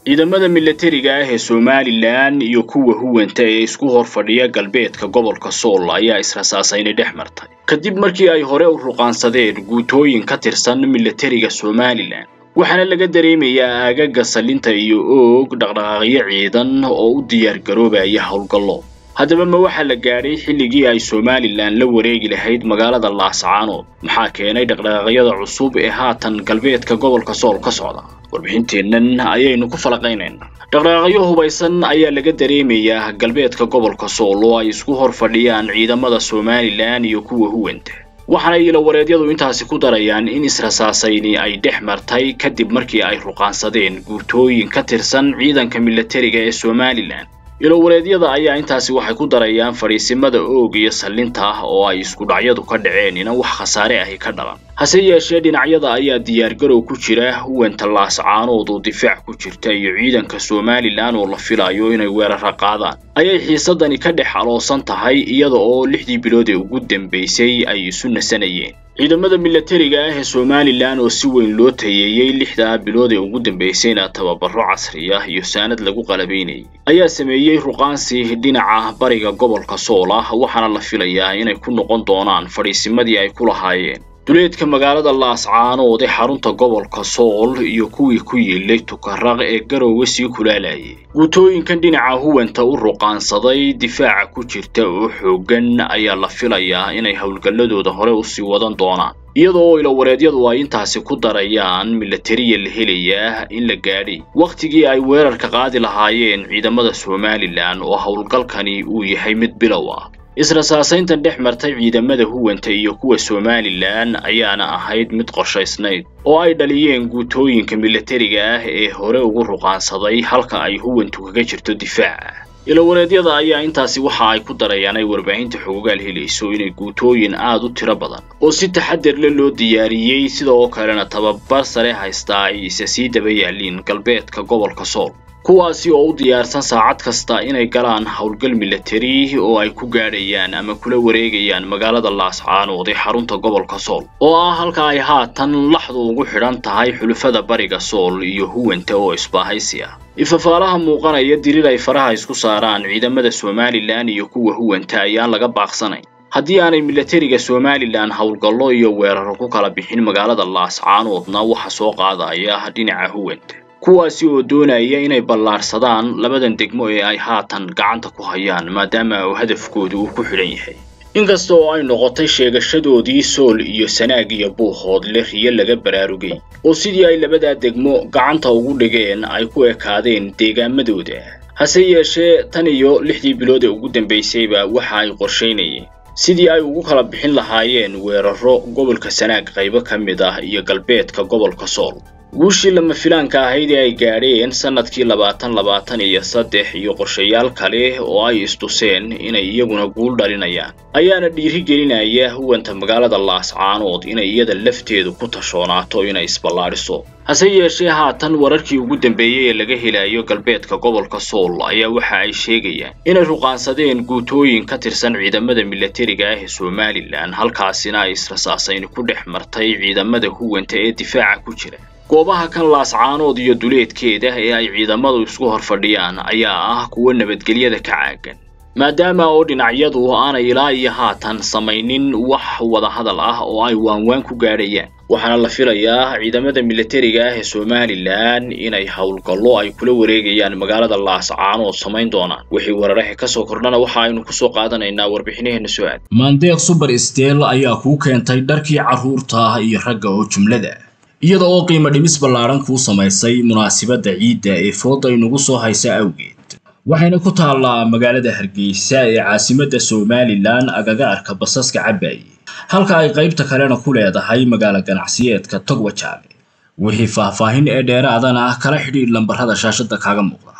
ciidamada milatariga ah ee somalilan iyo kuwa huwanta ee isku hor fadhiya galbeedka gobolka sool ayaa israsaasaynay dhex martay kadib markii ay hore u ruqaansadeen guutooyin ka tirsan milatariga somalilan waxaana laga dareemayaa aagaga salinta iyo oog dhaqdhaqaaqyo ciidan oo u diyaar garoobaya howlgallo haddaba ma waxaa la gaadhay xilligii ay somalilan la wareegi lahayd magaalada laascaanood maxaa keenay dhaqdhaqaaqyada cusub ee haatan galbeedka gobolka sool ka socda warbixinteennan ayaynu ku falaqaynaynaa dhaqdhaqaaqyo hubaysan ayaa laga dareemayaa galbeedka gobolka sool oo ay isku hor fadhiyaan ciidamada somalilan iyo kuwa huwanta waxaana ilowareedyadu intaasi ku darayaan in israsaasayni ay dhex martay kadib markii ay ruqaansadeen guutooyin ka tirsan ciidanka milatariga ee somalilan ilowareedyada ayaa intaasi waxay ku darayaan fadhiisimada oog iyo sallinta ah oo ay isku dhacyadu ka dhaceen ina wax khasaare ahi ka dhalan hase yeeshee dhinacyada ayaa diyaargarow ku jira huwanta laascaanood oo difaac ku jirta iyo ciidanka somalilan oo la filayo inay weerara qaadaan ayay xiisadani ka dhex aloosan tahay iyada oo lixdii bilood ee ugu dambaysay ay isu nasanayeen ciidamada milatariga ah ee somalilan oo si weyn loo tayeeyey lixdaa bilood ee ugu dambaysayna tababaro casri ah iyo saanad lagu qalabaynayay ayaa sameeyey ruqaansi dhinaca bariga gobolka sool ah waxaana la filayaa inay ku noqon doonaan fadhiisimadii ay ku lahaayeen duleedka magaalada laascaanood ee xarunta gobolka sool iyo kuwii ku yiilay tukaraq ee garoowe sii kulaalayay guutooyinkan dhinaca huwanta u ruqaansaday difaaca ku jirta oo xooggan ayaa la filayaa inay howlgalladooda hore usii wadan doonaan iyada oo ilowareedyadu ay intaasi ku darayaan milatariya la helayaa in la gaadhay wakhtigii ay weerarka qaadi lahaayeen ciidamada somalilan oo howlgalkani uu yahay mid bilow ah israsaasayntan dhex martay ciidamada huwanta iyo kuwa somalilan ayaana ahayd mid qorshaysnayd oo ay dhaliyeen guutooyinka milatariga ah ee hore ugu ruqaansaday halka ay huwantu kaga jirto difaaca ilowareedyada ayaa intaasi waxa ay ku darayaan ay warbaahinta xogogaal helayso inay guutooyin aad u tiro badan oo si taxadar le loo diyaariyey sida oo kalena tababar sare haystaa ay isa sii daba yaaliin galbeedka gobolka sool kuwaasi oo u diyaarsan saacad kasta inay galaan howlgal milatari oo ay ku gaadhayaan ama kula wareegayaan magaalada laascaanood ee xarunta gobolka sool oo ah halka ay haatan laxdu ugu xidhan tahay xulufada bariga sool iyo huwanta oo isbaahaysi ah ifafaalaha muuqanaya dirir ay faraha isku saaraan ciidamada somalilan iyo kuwa huwanta ayaan laga baaqsanayn haddii aanay milatariga somalilan howlgallo iyo weeraro ku kala bixin magaalada laascaanoodna waxa soo qaadaya dhinaca huwanta kuwaasi oo doonaya inay ballaarsadaan labadan degmo ee ay haatan gacanta ku hayaan maadaama uu hadafkooda uu ku xidhan yahay inkasta oo ay noqotay sheegashadoodii sool iyo sanaag iyo buuhoodle riyo laga baraarugay oo sidii ay labadaa degmo gacanta ugu dhigeen ay ku ekaadeen deegaamadooda hase yeeshee tan iyo lixdii bilood ee ugu dambaysayba waxa ay qorshaynayeen sidii ay ugu kala bixin lahaayeen weeraro gobolka sanaag qaybo ka mid ah iyo galbeedka gobolka sool guushii lama filaanka ahayd ee ay gaadheen sannadkii labaatan labaatan iyo saddex iyo qorshayaal kale oo ay istuseen inay iyaguna guul dhalinayaan ayaana dhiiri gelinaya huwanta magaalada laascaanood inay iyada lafteedu ku tashoonaato inay isballaadhiso hase yeeshee haatan wararkii ugu dambeeyey ee laga helayo galbeedka gobolka sool ayaa waxa ay sheegayaan inay ruqaansadeen guutooyin ka tirsan ciidamada milatariga ah ee somalilan halkaasina ay israsaasayni ku dhex martay ciidamada huwanta ee difaaca ku jira goobaha kan laascaanood iyo duleedkeeda ee ay ciidamadu isku hor fadhiyaan ayaa ah kuwa nabadgelyada ka caagan maadaama oo dhinacyadu aanay ilaa iyo haatan samaynin wax wadahadal ah oo ay waanwaan ku gaadhayaan waxaana la filayaa ciidamada milatariga ah ee somalilan inay howlgallo ay kula wareegayaan magaalada laascaanood samayn doonaan wixii weeraraha ka soo kordhana waxa aynu ku soo qaadanaynaa warbixinaheena soo aad maandeeq suber steel ayaa kuu keentay dharkii carruurta iyo ragga oo jumlada iyada oo qiimo dhimis ballaaran kuu samaysay munaasibadda ciidda ee fooda inugu soo haysa awgeed waxayna ku taallaa magaalada hargeysa ee caasimadda somalilan agaga arka basaska cabaaye halka ay qaybta kalena ku leedahay magaalo ganacsiyeedka togwajaale wixii faahfaahin ee dheeraadana kala xidhiidh lambarrada shaashadda kaaga muuqda